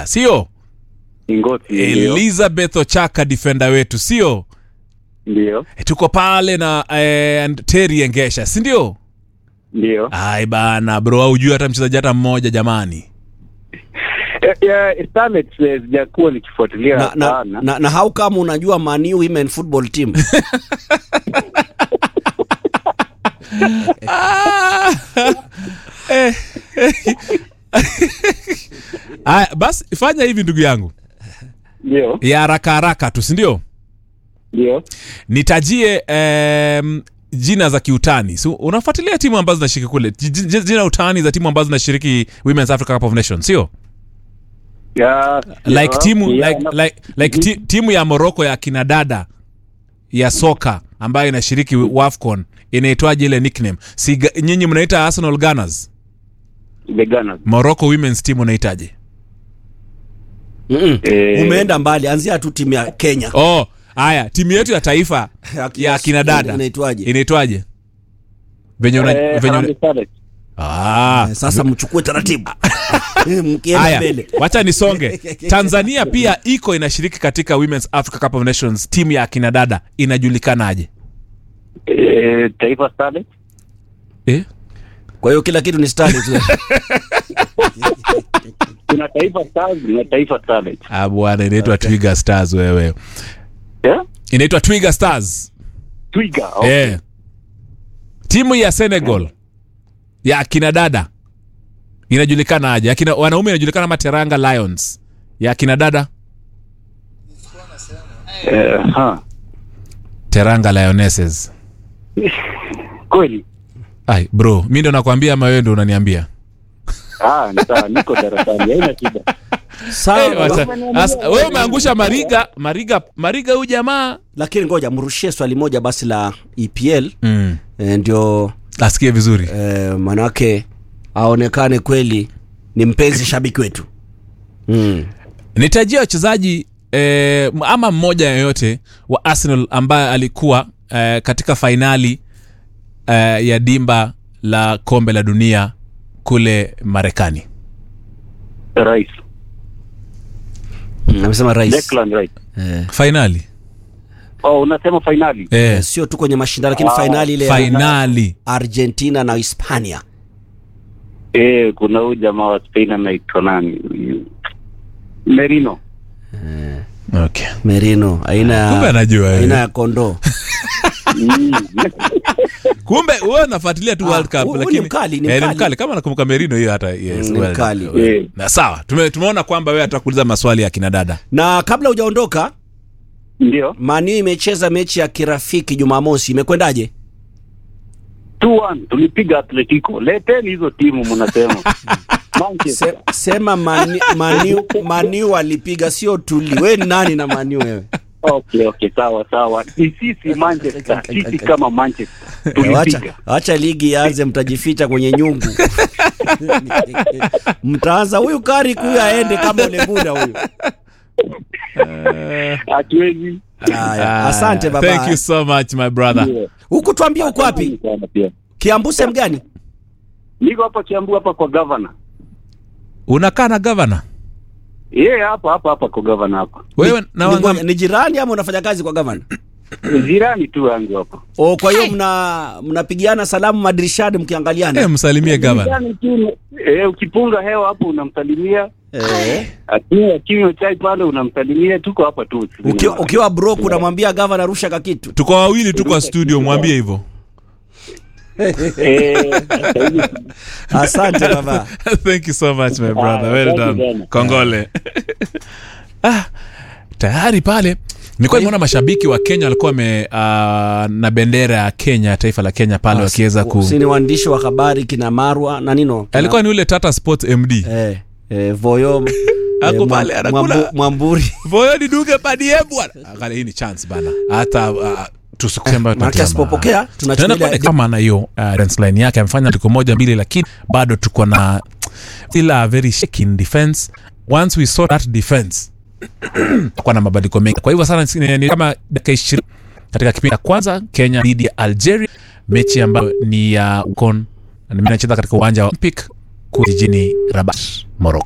sio Ingoti. Ndio. elizabeth ochaka defender wetu sio Ndio. e, tuko pale na eh, teri engesha si ndio Ndio. ai bana bro aujui hata mchezaji hata mmoja jamani Eh, eh, Starlets eh, sijakuwa nikifuatilia na, na, sana. na, na how kama unajua Man U women football team Ah! Eh, eh. Aya, basi fanya hivi ndugu yangu Ndio. ya haraka haraka tu sindio Ndio. nitajie um, jina za kiutani so, unafuatilia timu ambazo zinashiriki kule J- j- jina utani za timu ambazo zinashiriki women's africa cup of nations sio Ya. like ya, timu ya, like, na- like, like ti, timu ya morocco ya kinadada ya soka ambayo inashiriki wafcon inaitwaje ile nickname si ga- nyinyi mnaita arsenal gunners The Gunners. morocco women's team unaitaje Mm-mm. Eh, umeenda mbali anzia tu timu ya kenya oh haya timu yetu ya taifa ya kinadada inaitwaje inaitwaje venye una, eh, venye una, Harambee Starlets. ah, Eh, sasa mchukue taratibu mkienda haya mbele wacha nisonge tanzania pia iko inashiriki katika women's africa cup of nations timu ya akina dada inajulikanaje Eh, Taifa Starlets. eh? kwa hiyo kila kitu ni stadi tu Kuna Taifa Stars na Taifa Starlets. ah, bwana inaitwa twiga stars wewe Yeah? inaitwa twiga stars Twiga. Okay. eh. timu ya senegal ya akina dada inajulikanaje akina wanaume inajulikana kama teranga lions ya akina dada Eh, ha. teranga lionesses Kweli. ai bro mi ndo nakwambia ama wewe ndo unaniambia Ah, ni sawa, niko darasani. Haina shida. sawa Eh, wacha- Wameniambia- as- wewe umeangusha mariga mariga mariga huyu jamaa lakini ngoja mrushie swali moja basi la epl mm. e, ndio asikie vizuri e, manake aonekane kweli ni mpenzi shabiki wetu mm. nitajia wachezaji eh, ama mmoja yoyote wa arsenal ambaye alikuwa eh, katika fainali eh, ya dimba la kombe la dunia kule marekani Rais. Mm, amesema rais Declan Rice. eh, fainali Oh, unasema finali. eh, sio tu kwenye mashindano lakini Ah, fainali ile ya fainali argentina na hispania Eh, kuna huyu jamaa wa Spain anaitwa nani? Huyu. Merino. okay. merino aina kumbe ya anajua aina eh. ya kondoo Mm. kumbe wewe unafuatilia tu Ah, world cup huyu ni lakini mkali, ni eh, mkali. mkali kama nakumbuka merino hiyo hata yes, Mm, ni well, mkali. well. Eh. na sawa tume, tumeona kwamba wewe atakuuliza maswali ya kina dada na kabla hujaondoka Ndio. maniu imecheza mechi ya kirafiki jumamosi imekwendaje 2-1 tulipiga Atletico. Leteni hizo timu mnasema. Manchester. Se, sema mani, maniu, maniu alipiga sio tuli we ni nani na maniu wewe Okay, okay, sawa sawa. Ni sisi Manchester, sisi kama Manchester Eh, wacha, tulipiga. wacha ligi ianze mtajificha kwenye nyungu mtaanza huyu kari huyu aende kama uleguda huyu Hatuwezi. haya asante Ah, thank you baba so much my brother Ndio. huku tuambie uko wapi Asante sana pia. kiambu sehemu gani Niko hapa Kiambu hapa kwa governor. unakaa na gavana Yeye hapa hapa hapa kwa governor hapa. wewe na Ni ngoja, wanga, ni jirani ama unafanya kazi kwa gavana Jirani tu yangu hapa. o kwa hiyo mna mnapigiana salamu madirishani mkiangaliana eh, msalimie gavana Jirani tu. Eh, ukipunga hewa hapo unamsalimia. eh. Akinywa kinywa chai pale unamsalimia. Tuko hapa tu. ukiwa, ukiwa broke unamwambia gavana rusha kakitu tuko wawili tu kwa studio mwambie hivyo Eh, sasa hivi asante baba thank you so much my brother Ah, well asante done sana. kongole ah, tayari pale nilikuwa nimeona mashabiki wa kenya walikuwa wame uh, na bendera ya kenya taifa la kenya pale wakiweza ku si ni waandishi wa habari kina marwa na nino kina- alikuwa ni ule tata sports md eh, eh, voyo Ako Mwa- pale, anakula. Mwambu- mwamburi voyo niduge padie bwana angalia hii ni chance bana hata uh, tusikusema maanake asipopokea tunaenda tunachukulia kama na hiyo uh, dance line yake amefanya liko moja mbili lakini bado tuko na still a very shaking defense once we saw that defense kwa na mabadiliko mengi kwa hivyo sana ni, ni kama dakika ishirini katika kipindi cha kwanza kenya dhidi ya algeria mechi ambayo ni ya uh, kon inacheza katika uwanja wa olympic kule jijini rabat morocco